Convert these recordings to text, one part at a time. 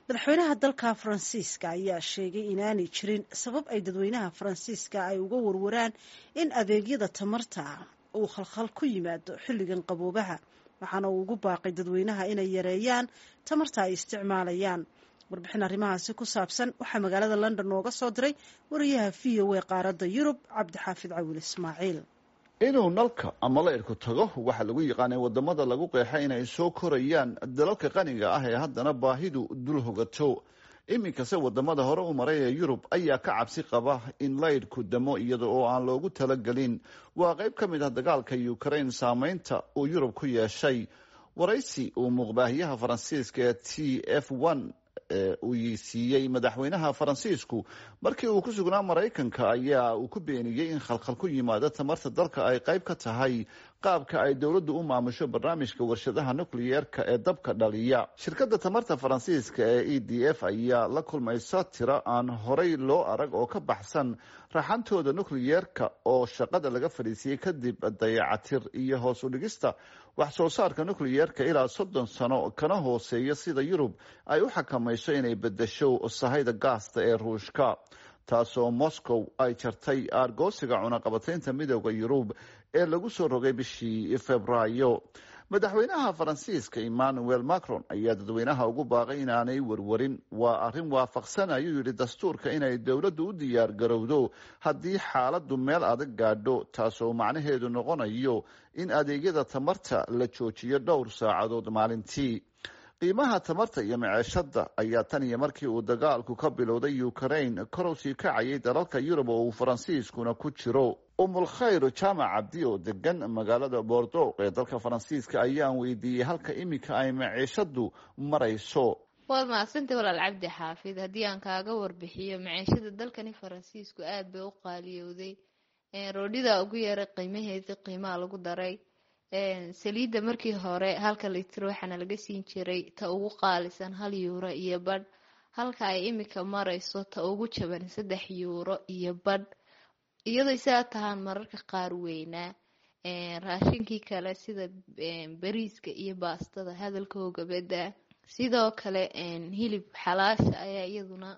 madaxweynaha dalka faransiiska ayaa sheegay inaanay jirin sabab ay dadweynaha faransiiska ay uga warwaraan in adeegyada tamarta uu khalkhal ku yimaado xilligan qaboobaha waxaana uu ugu baaqay dadweynaha inay yareeyaan tamarta ay isticmaalayaan warbixin arrimahaasi ku saabsan waxaa magaalada london nooga soo diray wariyaha v o a qaaradda yurub cabdixaafid cawil ismaaciil inuu nalka ama laydhku tago waxaa lagu yaqaanay wadamada lagu qeexa inay soo korayaan dalalka qaniga ah ee haddana baahidu dul hogato iminkase wadamada hore u maray ee yurub ayaa ka cabsi qaba in laydhku damo iyada oo aan loogu talagelin waa qayb ka mid ah dagaalka ukraine saameynta uu yurub ku yeeshay waraysi uu muuqbaahiyaha faransiiska ee t f one uu siiyey madaxweynaha faransiisku markii uu ku sugnaa maraykanka ayaa uu ku beeniyey in khalkhal ku yimaado tamarta dalka ay qayb ka tahay qaabka ay dowladdu u maamusho barnaamijka warshadaha nukliyeerka ee dabka dhaliya shirkadda tamarta faransiiska ee e d f ayaa la kulmaysa tiro aan horay loo arag oo ka baxsan raxantooda nukliyeerka oo shaqada laga fadhiisiyey kadib dayacatir iyo hoos u dhigista wax soo saarka nukliyeerka ilaa soddon sano kana hooseeya sida yurub ay u xakamayso inay bedesho sahayda gaasta ee ruushka taasoo moscow ay jartay aargoosiga cunaqabataynta midooda yurub ee lagu soo rogay bishii februaayo madaxweynaha faransiiska emmanuel macron ayaa dadweynaha ugu baaqay inaanay warwarin waa arrin waafaqsan ayuu yidhi dastuurka inay dowladdu u diyaar garowdo haddii xaaladdu meel adag gaadho taasoo macnaheedu noqonayo in adeegyada tamarta la joojiyo dhowr saacadood maalintii qiimaha tamarta iyo maceeshada ayaa tan iyo markii uu dagaalku ka bilowday ukraine korow sii kacayay dalalka yurub oo uu faransiiskuna ku jiro umul khayr jaamac cabdi oo degan magaalada bordoq ee dalka faransiiska ayaan weydiiyey halka iminka ay maciishadu marayso waad mahadsantay walaal cabdi xaafid haddii aan kaaga warbixiyo maciishada dalkani faransiisku aada bay u qaaliyowday roodhida ugu yaray qiimaheedii qiimaha lagu daray saliidda markii hore halka litir waxaana laga siin jiray ta ugu qaalisan hal yuuro iyo badh halka ay imika marayso ta ugu jaban saddex yuuro iyo badh iyadoo isaa tahaan mararka qaar weynaa raashinkii kale sida bariiska iyo baastada hadalkooga badaa sidoo kale hilib xalaasha ayaa iyaduna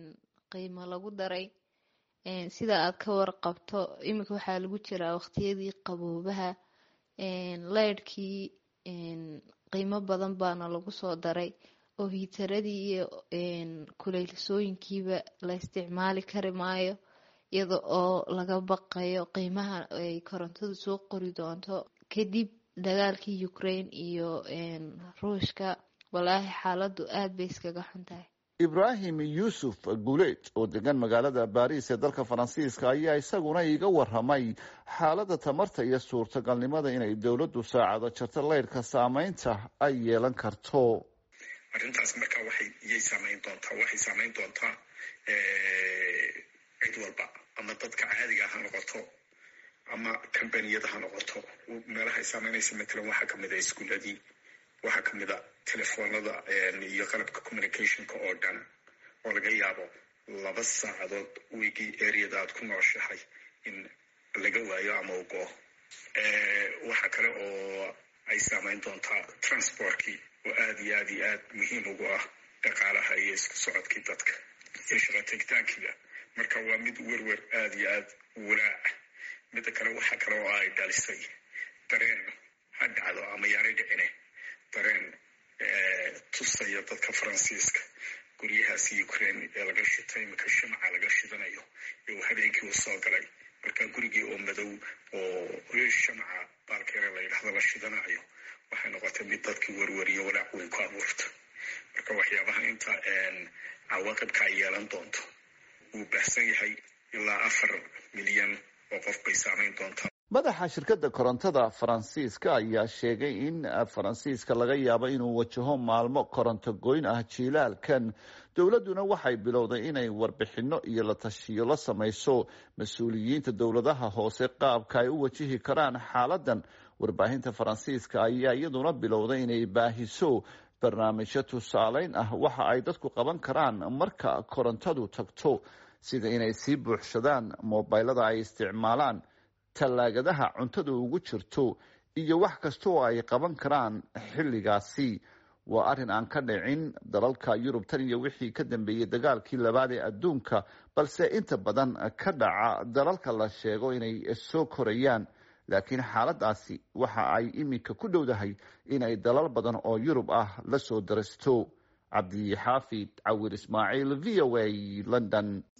qiimo lagu daray sida aad ka warqabto imika waxaa lagu jiraa waqtiyadii qaboobaha leydhkii qiimo badan baana lagu soo daray oo hiitaradii iyo kuleylsooyinkiiba la isticmaali kari maayo iyada oo laga baqayo qiimaha ay korontadu soo qori doonto kadib dagaalkii ukraine iyo ruushka walaahi xaaladu aada bay iskaga xun tahay ibraahim yuusuf guuleed oo degan magaalada baariis ee dalka faransiiska ayaa isaguna iiga waramay xaaladda tamarta iyo suurtagalnimada inay dowladdu saacado jarto leyrhka saameynta ay yeelan karto arrintaas markaa waxay iyay saameyn doontaa waxay saameyn doontaa cid walba ama dadka caadiga ha noqoto ama kambaniyada ha noqoto meelaha ay saameynaysa matalan waxaa kamid a iskuuladii waxaa kamid a telefoonada iyo qalabka communicationka oo dhan oo laga yaabo laba saacadood wigii areada aad ku nooshahay in laga waayo ama u go waxaa kale oo ay saameyn doontaa transportkii oo aada iyo aada iyo aad muhiim ugu ah dhaqaalaha iyo isku socodkii dadka iyo shaqo tegitaankiiba marka waa mid werwer aada iyo aada walaaca midda kale waxaa kale oo ay dhalisay dareen ha dhacdo ama yaanay dhicine dareen tusaya dadka faransiiska guryahaasi ukraine ee laga shitay iminka shimca laga shidanayo ee uu habeenkii u soo galay marka gurigii oo madow oo shamca baalkeere la yidhahdo la shidanayo waxay noqotay mid dadkii werweriyo walaac weyn ku abuurta marka waxyaabaha inta cawaaqibka ay yeelan doonto wuu baahsan yahay ilaa afar milyan oo qof bay saameyn doontaa madaxa shirkadda korontada faransiiska ayaa sheegay in faransiiska laga yaabo inuu wajaho maalmo koronto goyn ah jiilaalkan dowladduna waxay bilowday inay warbixinno iyo la tashiyo la samayso mas-uuliyiinta dowladaha hoose qaabka ay u wajihi karaan xaaladan warbaahinta faransiiska ayaa iyaduna bilowday inay baahiso barnaamijyo tusaaleyn ah waxa ay dadku qaban karaan marka korontadu tagto sida inay sii buuxsadaan moobilada ay isticmaalaan tallaagadaha cuntadu ugu jirto iyo wax kasta oo ay qaban karaan xilligaasi waa arrin aan ka dhicin dalalka yurub tan iyo wixii ka dambeeyey dagaalkii labaad ee adduunka balse inta badan ka dhaca dalalka la sheego inay soo korayaan laakiin xaaladaasi waxa ay iminka ku dhowdahay inay dalal badan oo yurub ah la soo darasto cabdixaafid cawir ismaaciil v o a london